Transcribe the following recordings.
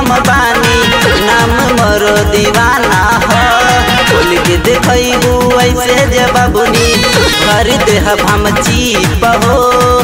हम बानी नाम मोरो दीवाना हो खोल के देखबू ऐसे जे बाबुनी भर देह हम चीप हो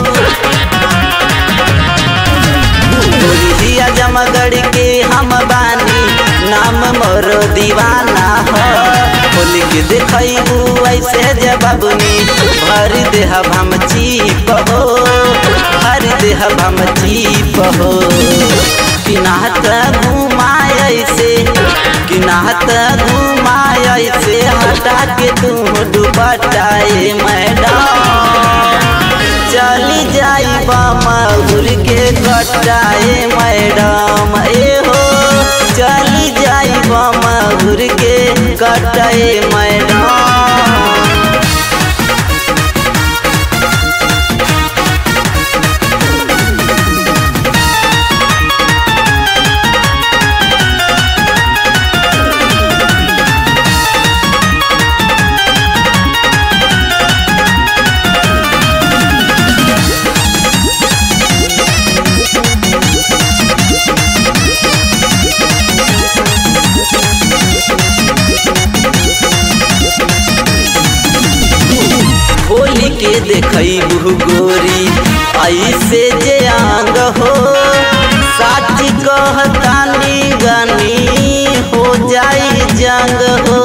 दिया जमगढ़ के हम बानी नाम मोरो दीवाना हो खोल के देखबू ऐसे जे बाबुनी भर देह हम चीप हो भर देह हम चीप हो किनाहत घुमाए से किनाहत घुमाए से हटा के तू दुपटाए मैडम चली जाई बामहुर के कटाए मैडम ए हो चली जाई बामहुर के कटाए मैडम होली के देखबू गोरी ऐसे जे आंग हो साच कहतानी गनी हो जाई जंग हो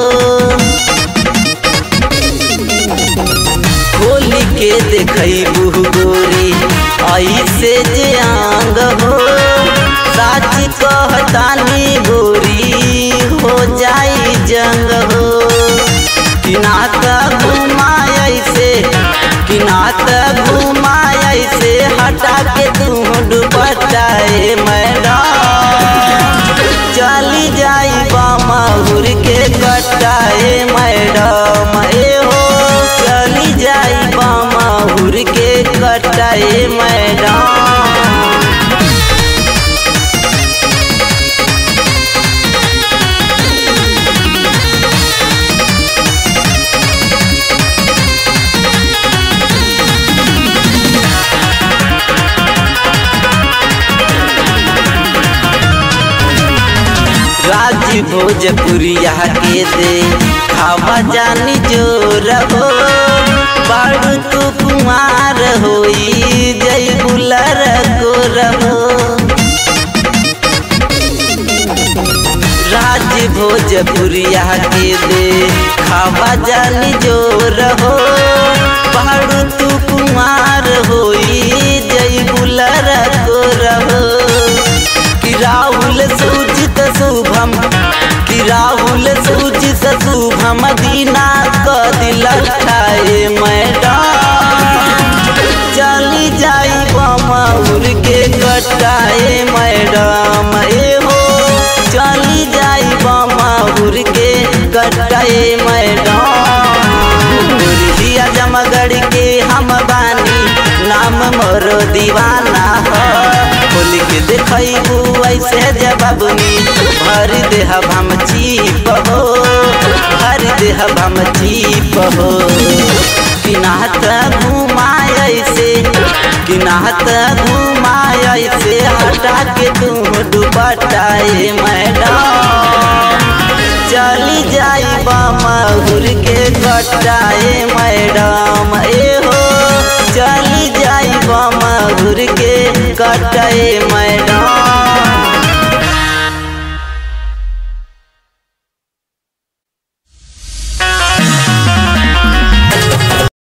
होली के देखबू गोरी ऐसे जे आंग हो साच कहतानी गोरी हो जाई जंग हो किनात घुमाए से किनात घुमाए से हटा के तू दुपटाए मैडम चली जाई बामहुर के कटाए मैडम ए हो चली जाई बामहुर के कटाए मैडम राज भोजपुरिया के दे खावा जानी जो रहो बाड़ू तू कुमार होई जय बुलर को रहो राज भोजपुरिया के दे खावा जानी जो रहो बाड़ू तू कुमार होई जय बुलर को रहो कि राहुल सूचित शुभम कि राहुल सूचित शुभम दीना क दिल खाए मैडम चली जाई बमौर के कटाए मैडम ए हो चली जाई बमौर के कटाए मैडम दिया जमगढ़ के हम बानी नाम मोरो दीवाना हो खोल के देखबू ऐसे जबाबनी भर देह हम चीप हो भर देह हम चीप हो किनाहत घुमाए से किनाहत घुमाए से हटा के तू दुपटाए मैडम चली जाई बामहुर के कटाए मैडम ए हो चली जाई बामहुर के कटाए मैडम